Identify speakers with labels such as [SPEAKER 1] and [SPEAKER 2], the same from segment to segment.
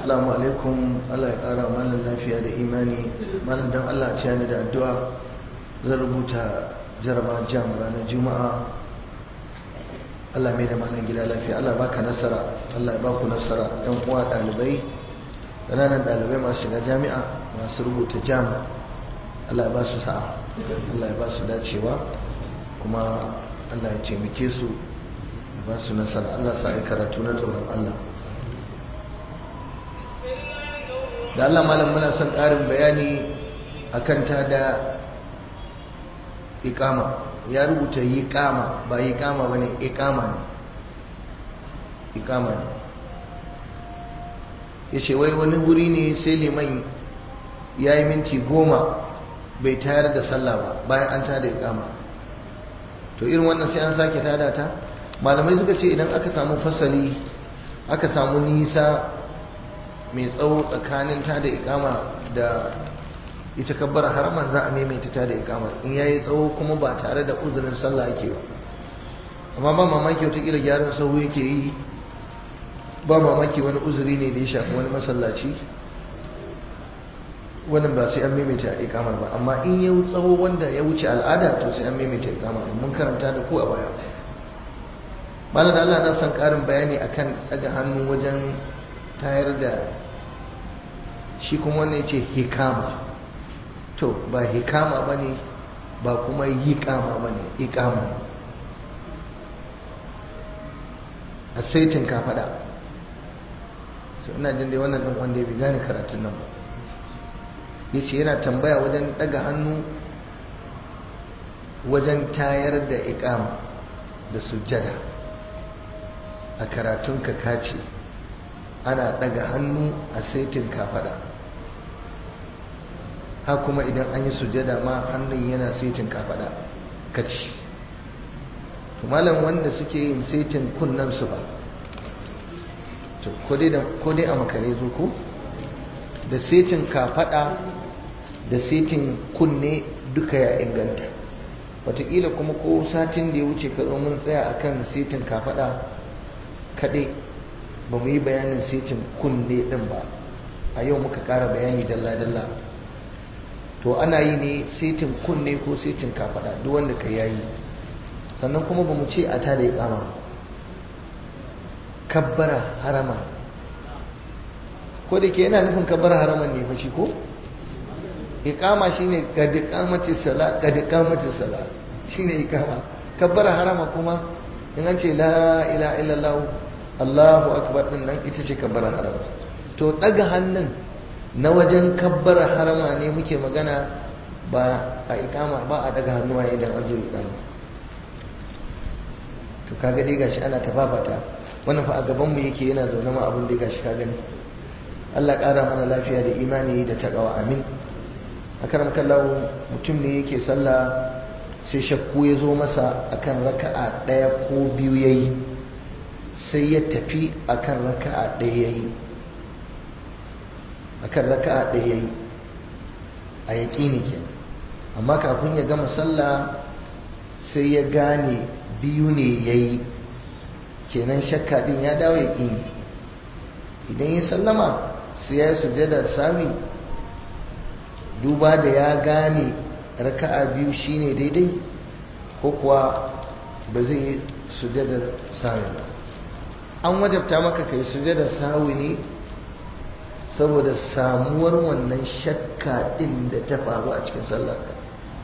[SPEAKER 1] Assalamu alaikum Allah ya ƙara malam lafiya da imani malam don Allah ce ni da addu'a zan rubuta jaraba jam ranar juma'a Allah mai da malam gida lafiya Allah baka nasara Allah ya baku nasara yan uwa ɗalibai ƙananan ɗalibai masu shiga jami'a masu rubuta jam Allah ya ba su sa'a Allah ya ba su dacewa kuma Allah ya taimake su ya ba su nasara Allah sa ya karatu na tsoron Allah da Allah malam muna son ƙarin bayani akan ta da ikama ya rubuta yi kama ba yi kama ba ne ikama ne ikama ne ya ce wai wani wuri ne sai liman ya yi minti goma bai tayar da sallah ba bayan an tada ikama to irin wannan sai an sake tada ta malamai suka ce idan aka samu fasali aka samu nisa mai tsawo tsakanin ta da ikama da ita kabbar haraman za a maimaita ta da ikamar in yayi tsawo kuma ba tare da uzurin sallah ake ba amma ba mamaki wata kila gyaran sahu yake yi ba mamaki wani uzuri ne da ya shafi wani masallaci wannan ba sai an maimaita ikamar ba amma in ya tsawo wanda ya wuce al'ada to sai an maimaita ikamar mun karanta da ku a baya malam Allah na son karin bayani akan daga hannu wajen tayar da shi kuma wannan ce hikama to ba hikama ba ne ba kuma hikama ba ne ikama a saitin ka fada so ina jin dai wannan ɗan wanda ya bi gane karatun nan ba ya ce yana tambaya wajen ɗaga hannu wajen tayar da ikama da sujjada a karatun ka kace ana ɗaga hannu a saitin kafada ha kuma idan an yi sujada ma hannun yana saitin kafada kaci to malam wanda suke yin saitin kunnan su ba to ko dai a makare zo ko da saitin kafada da saitin kunne duka ya inganta wataƙila kuma ko satin da ya wuce ka zo mun tsaya akan saitin kafada kaɗai ba mu yi bayanin setin kunne din ba a yau muka ƙara bayani dalla-dalla to ana yi ne setin kunne ko setin kafada duk wanda ka yayi sannan kuma ba mu ce a tada ya kama kabbara harama ko da ke yana nufin kabbara haraman ne fa shi ko iqama shine kad iqamati sala kad iqamati sala shine iqama kabbara harama kuma in an ce la ilaha illallah Allahu akbar din nan ita ce kabbara harama to daga hannun na wajen kabbara harama ne muke magana ba a ikama ba a daga hannuwa idan an zo ikama to kaga dai gashi ana tafafata wannan fa a gaban mu yake yana zaune ma abin da gashi ka gani Allah ƙara mana lafiya da imani da taqwa amin akaram kallahu mutum ne yake sallah sai shakku ya zo masa akan raka'a ɗaya ko biyu yayi sai ya tafi akan raka'a ɗaya yayi akan raka'a ɗaya yayi a yaƙini kenan amma kafin ya gama sallah sai ya gane biyu ne yayi kenan shakka din ya dawo yaƙini idan ya sallama sai ya sujada sami duba da ya gane raka'a biyu shine daidai ko kuwa ba zai sujada sami ba an wajabta maka kai sujada sawi ne saboda samuwar wannan shakka din da ta faru a cikin sallarka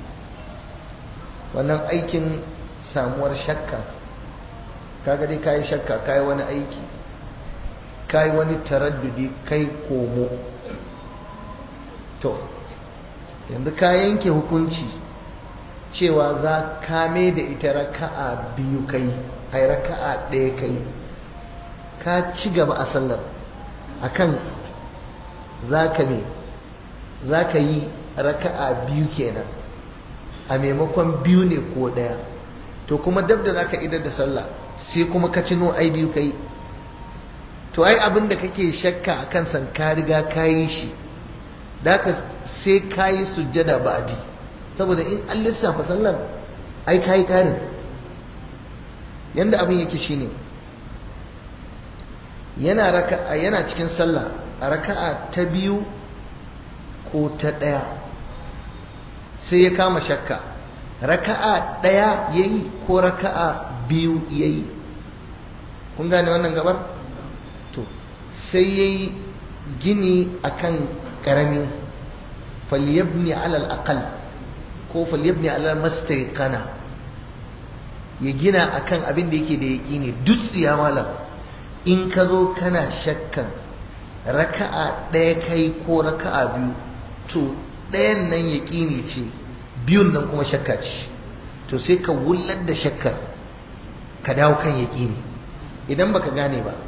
[SPEAKER 1] wannan aikin samuwar shakka kaga dai kayi shakka kayi wani aiki kayi wani taraddudi kai komo to yanzu ka yanke hukunci cewa za kame da ita raka'a biyu kai ai raka'a ɗaya kai ka ci gaba a sallar akan za ka ne za ka yi raka'a biyu kenan a maimakon biyu ne ko ɗaya to kuma dab da za ka idar da sallah sai kuma ka cino ai biyu kai to ai abin da kake shakka a kan san ka riga ka yi shi da ka sai ka yi sujjada ba'adi saboda in an lissafa sallar ai ka yi ƙarin yanda abin yake shine yana raka yana cikin sallah raka'a ta biyu ko ta ɗaya sai ya kama shakka raka'a ɗaya ya yi ko raka'a biyu ya yi kun gane wannan gabar? to sai ya yi gini akan ƙarami falyabni alal aqal ko falyabni alal mastaiqana ya gina akan abin da yake da yaƙini dutsiya malam in ka zo kana shakkan raka'a ɗaya kai ko raka'a biyu to ɗayan nan yaƙini ce biyun nan kuma shakka ce to sai ka wullar da shakkar ka dawo kan yaƙini idan baka gane ba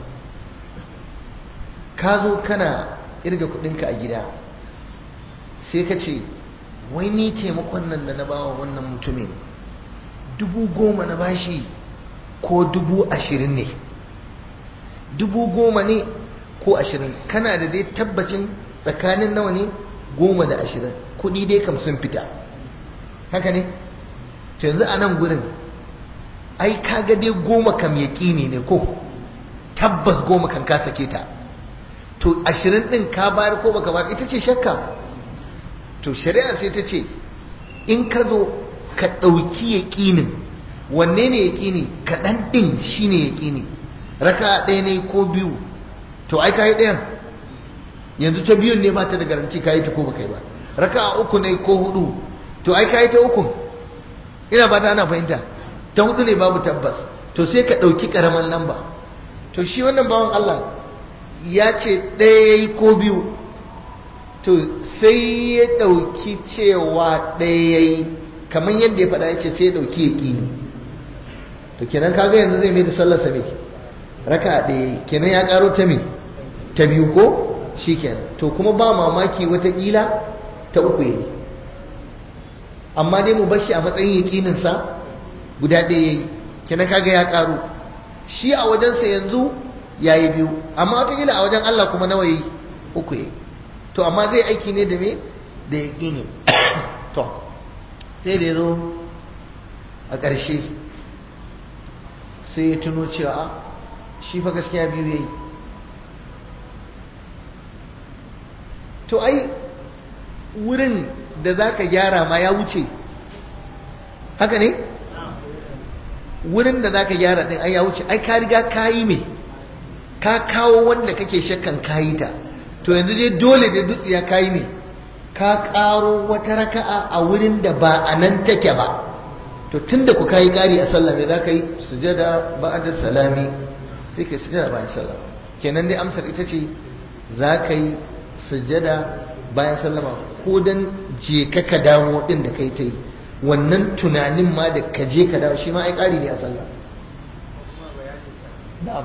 [SPEAKER 1] ka zo kana irga kuɗinka a gida sai ka ce wai ni taimakon nan da na bawa wannan mutumin dubu goma na bashi ko dubu ashirin ne dubu goma ne ko ashirin kana da dai tabbacin tsakanin nawa ne goma da ashirin kudi dai kam sun fita haka ne to yanzu a nan gurin ai kaga dai goma kam yaƙini ne ko tabbas goma kan ka sake ta to ashirin ɗin ka bayar ko baka bayar ita ce shakka to shari'a sai ta ce in ka zo ka ɗauki yaƙinin wanne ne yaƙini kaɗan ɗin shi ne yaƙini raka ɗaya ne ko biyu to ai ka yi ɗayan yanzu ta biyun ne ba ta da garanti ka yi ta ko baka yi ba raka uku ne ko hudu to ai ka yi ta uku ina ba ta ana fahimta ta hudu ne babu tabbas to sai ka ɗauki ƙaramin lamba to shi wannan bawan Allah ya ce ɗaya ya yi ko biyu to sai ya ɗauki cewa ɗaya ya yi kamar yadda ya faɗa ya ce sai ya ɗauki ya ƙini to kenan kaga yanzu zai mai da sallarsa mai raka ɗaya kenan ya ƙaro ta mai ta biyu ko shi kenan to kuma ba mamaki watakila ta uku ya yi amma dai mu bashi a matsayin yaƙininsa guda ɗaya ya yi kenan kaga ya ƙaro shi a wajensa yanzu ya yi biyu amma watakila a wajen Allah kuma nawa yi uku ya yi to amma zai aiki ne da me da yaƙini to sai da ya zo a ƙarshe sai ya tuno cewa shi fa gaskiya biyu ya yi to ai wurin da za ka gyara ma ya wuce haka ne wurin da za ka gyara ɗin ai ya wuce ai ka riga ka yi me ka kawo wanda kake shakkan kayi ta to yanzu dai dole da dutsiya ka yi me ka ƙaro wata raka'a a wurin da ba a nan take ba to tun da ku kayi ƙari a sallah me za ka yi sujada ba'da salami sai ka yi sujada bayan sallah kenan dai amsar ita ce za ka yi sujada bayan sallama ko dan je ka ka dawo din da kai ta yi wannan tunanin ma da ka je ka dawo shi ma ai ƙari ne a sallah na'am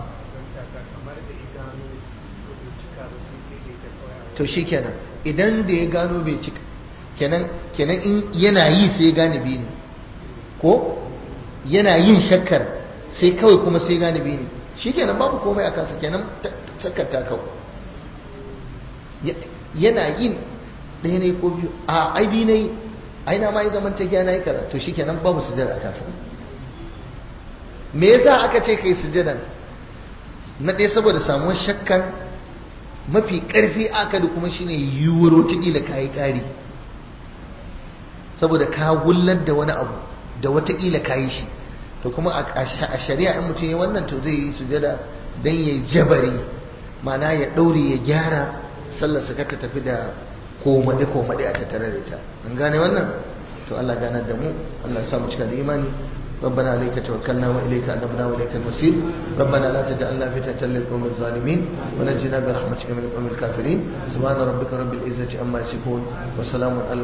[SPEAKER 1] to shi kenan idan da ya gano bai cika kenan kenan in yana yi sai gane biyu ne ko yana yin shakkar sai kawai kuma sai gane biyu ne shi kenan babu komai a kansa kenan shakkar ta kawo yana yin ɗaya ne ko biyu a ai biyu ne ai na ma yi zaman tafiya na yi kaza to shi kenan babu sujada a kansa me yasa aka ce kai sujadan na ɗaya saboda samuwar shakkan mafi ƙarfi aka da kuma shine yiwuwar watakila ka yi ƙari saboda ka wullar da wani abu da watakila ka yi shi to kuma a shari'a in mutum ya wannan to zai yi sujada don ya jabari mana ya ɗaure ya gyara sallarsa ka ta tafi da komade komade a tattare da ita an gane wannan to Allah ganar da mu Allah ya samu cika da imani ربنا عليك توكلنا وإليك أنبنا وإليك المصير ربنا لا تجعلنا فتنة للقوم الظالمين ونجنا برحمتك من القوم الكافرين سبحان ربك رب العزة عما يصفون وسلام على